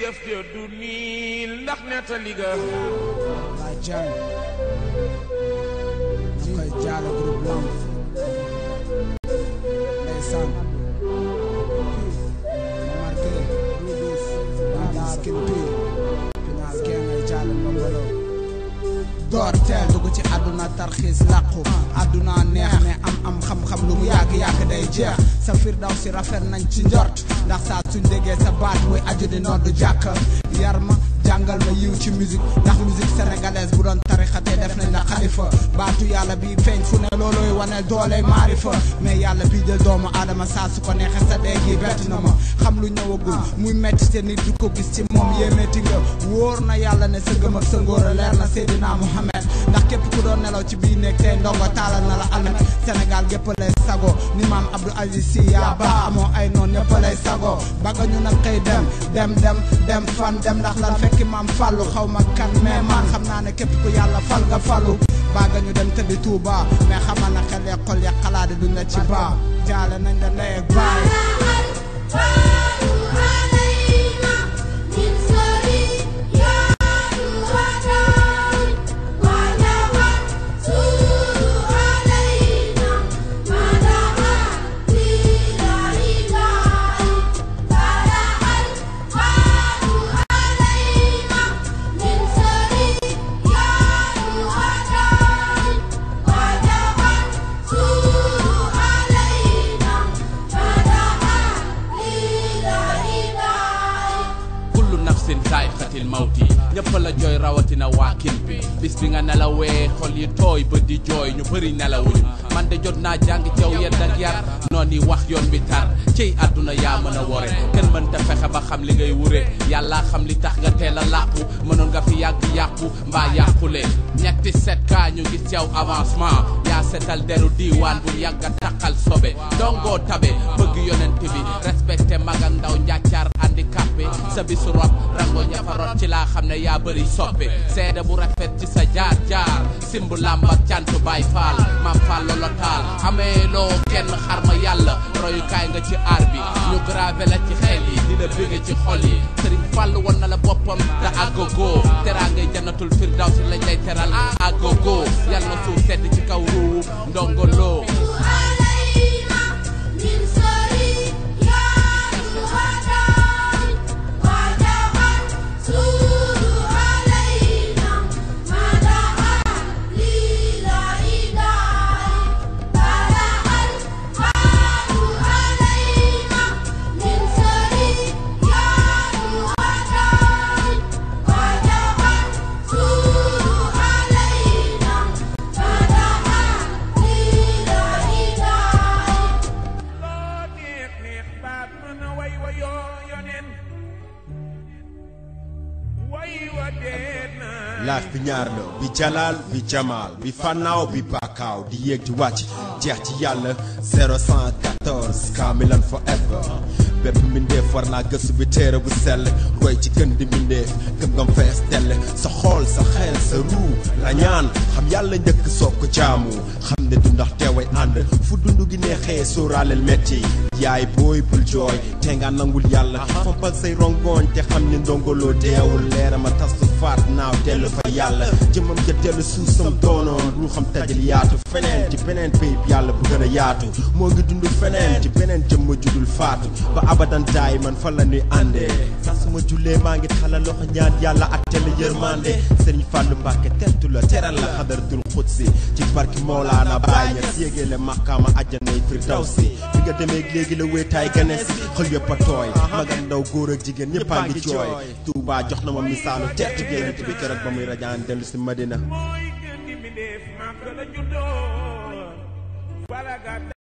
jëf ja du niil ndax nettali ga la jàng ñu koy jaale groupe lamb ndeysaan marqué rubis bada skin pire final gen ngay jaale mbambalo door teel dugg ci àdduna tarxiis làqu àdduna neex ne am am xam-xam lu mu yàgg-yàgg day jeex sa firdaw si rafet nañ ci njort ndax saa suñ déggee sa baat muy aju di noddu jàkk yar ma jàngal ma yiw ci musique ndax musique sénégalaise bu doon tarixatee def nañ la xalifa baatu yàlla bi feeñ fu ne loolooy waneel doole maarifa mais yàlla bii jël doomu aadama saa su ko neexee sa dee gi bett na ma xam lu ñëwagul muy metti te nit du ko gis ci moom yéemeeti nga wóor na yàlla ne sa gëm ak sa ngóor a leer na Seydina Mohamed ndax képp ku doon nelaw ci biir néeg tey ndongo taalal na la almet Sénégal gépp lay sago ni maam Abdou Aziz Sy yaa ba amoo ay noon ñëpp lay sago bagga ñu nag xëy dem dem dem dem fan dem ndax lan fekki maam fàllu xaw ma kan mais man xam naa ne képp ku yàlla fal nga fàllu bagga ñu dem tëddi Tuuba mais xamal na xel ya xol ya xalaat duñ la ci baa jaale nañ la ndey ak baay kullu nafsin zaa'iqatil mawti ñëpp la jooy rawatina waa kin bi bis bi nga nelawee xol yi tooy ba di jooy ñu bëri nelawuñu man de jot naa jàng caw yedd ak yar noonu yi wax yoon bi tar ciy àdduna yaa mën a wore kenn mënta fexe ba xam li ngay wure yàlla xam li tax nga teel a làqu mënoon nga fi yàgg yàqu mbaa yàqule ñetti set kaa ñu gis yow avancement yaa setal deru diiwaan bu yàgg a taqal sobe dongoo tabe bëgg yonent bi respecté mag ak ndaw njàccaar handicapé sa bisu rob rango ña fa rot ci laa xam ne yaa bëri soppe seede bu rafet ci sa jaar jaar simb làmb ak cant baay faal maam faal lolo taal amee loo kenn xarma yàlla royukaay nga ci aar bi ñu gravé la ci xel yi di la bëgge ci xol yi sëriñ fàll won na la boppam te àggagoo teraa ngay jannatul firdaw si lañ lay teral àggagoo yàlla na suuf sedd ci kaw ruuwu ndongoloo loo neex neex baat mën a way wa yoo yonen way wa dee naa laaf bi ñaar la bi jalaal bi jamaal bi fannaaw bi baakaaw di yéeg di wàcc jeex ci yàlla 014 kaamilan forever bépp mbindeef war naa gëstu bi téere bu sell roy ci gën di mbindeef gëm ngam fees dell sa xool sa xel sa ruu la ñaan xam yàlla njëkk soog ko jaamu xam ne du ndax teeway ànd fu dund gi neexee sóoraaleel metti yaay booy bul jooy te nga nangul yàlla fompal say rongoñ te xam ni ndongoloo deewul leerama tas lu faat naaw dellu fa yàlla jëmam ja dellu suusam doonoon ruuxam tajal yaatu feneen ci beneen péyib yàlla bu gën a yaatu moo ngi dund feneen ci beneen jëmma judul faatu ba abadan daay man fa la ñuy àndee saa su ma jullee maa ngi xala loxo ñaan yàlla ak tele yërmande sëriñ Fàllu Mbàkke tertu la teral la xadaratul xudsi ci barki Mawlaana Baay Ñas yéegee le maqaama àjjanay firdawsi bi nga demee léegi la wéetaay gane si xol yëpp a tooy mag ak ndaw góor ak jigéen ñëpp a ngi jooy Tuubaa jox na ma misaalu tertu génnent bi keroog ba muy rajaan dellu si Madina mooy gën di mbindeef maam ka la juddoo bala